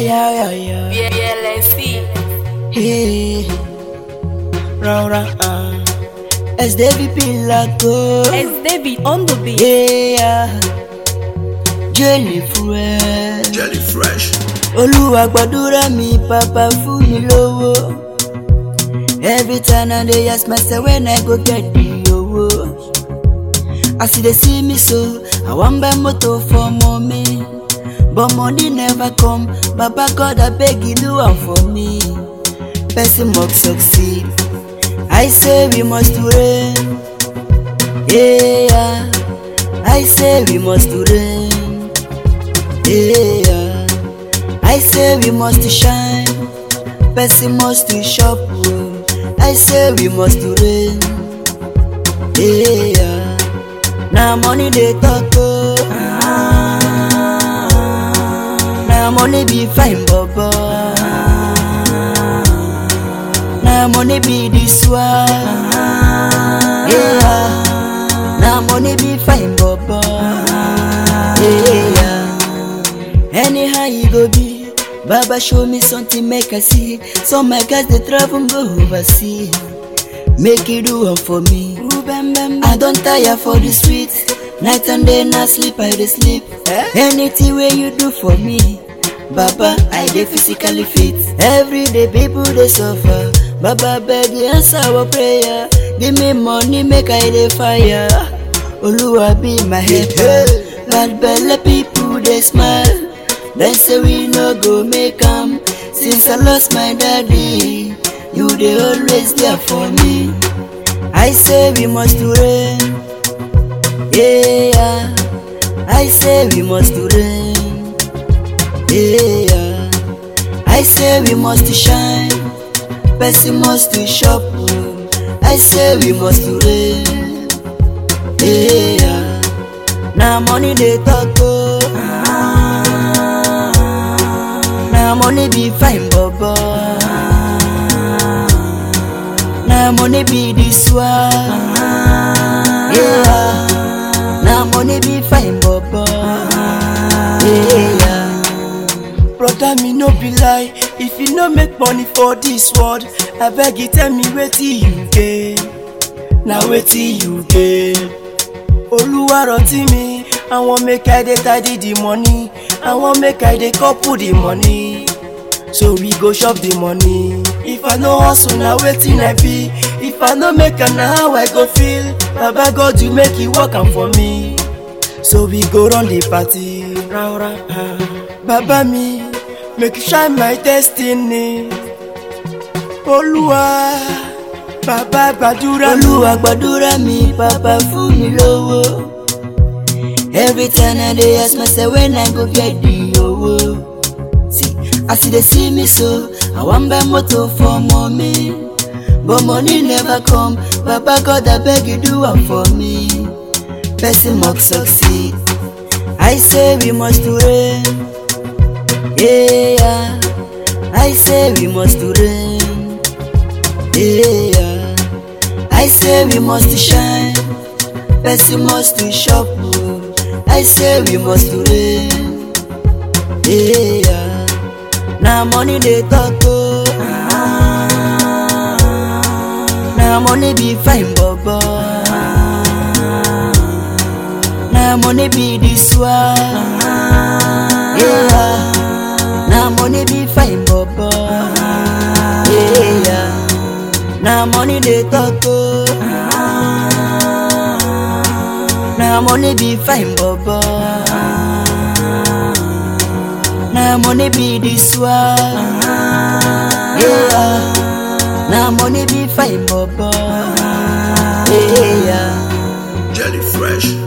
yeah, yeah, yeah. BLSC. Hey, round, round, uh. As David Pilato. It's David on the beat. Yeah, jelly fresh. Jelly fresh. Olúwa gbàdúrà mi, Papa fún mi lówó. Every time I dey ask myself when I go get the owó. As you dey see me so, I wan buy motor for mommy. But money never come, Baba God abeg you do am for me. Person must succeed. I say we must reign. Yeah, I say we must reign. Yeah, I say we must shine. Person must to shop. oh. I say we must reign. Yeah, now money they talk. Oh. Now money be fine, baba. Now money be this one. Yeah. Now money be fine, baba. Yeah. Anyhow you go be, Baba show me something make I see. Some my guys they travel go overseas. Make you do one for me. I don't tire for the streets. Night and day, not sleep, I dey sleep. Anything where you do for me, Baba, I dey physically fit. Every day people they suffer. Baba beg you answer our prayer. Give me money, make I dey fire. Oluwa be my helper. Bad belle people they smile. They say we no go make 'em. Since I lost my daddy, you they always there for me. I say we must reign. Yeah, I say we must reign. Yeah, I say we must shine. Person must to shop. oh. I say we must reign. Yeah, now money they talk. Oh. Now money be fine, baba. Now money be this one. Yeah. Now money be fine, baba. Yeah. Brother, me no be lie. If you no make money for this world, I beg you tell me wetin you get. Na wetin you get. Oluwa rántí mi, I wan make I dey tidy the money. I wan make I dey couple the money. So we go chop the money. If I no hustle, na wetin I be. If I no make am, na how I go feel. Baba God, you make it work am for me. So we go run the party. Ra, ra, ah. Baba mi, make you shine my destiny. Olúwa, Baba gbàdúrà mi. Olúwa gbàdúrà mi, Papa fún mi lówó. Every time I dey ask myself when I go get the owó. See, as you dey see me so, I wan buy motor for mommy. But money never come, Papa God abeg you do am for me. Person must succeed. I say we must reign. Yeah, I say we must reign. Yeah, I say we must shine. Person must to shop. oh. I say we must reign. Yeah, now money they talk. Oh. Now money be fine, baba. Now money be this one. Yeah. Now money be fine, baba. Yeah. Now money they talk. Oh. Now money be fine, baba. Now money be this one. Yeah. Now money be fine, baba. Yeah. Jelly fresh.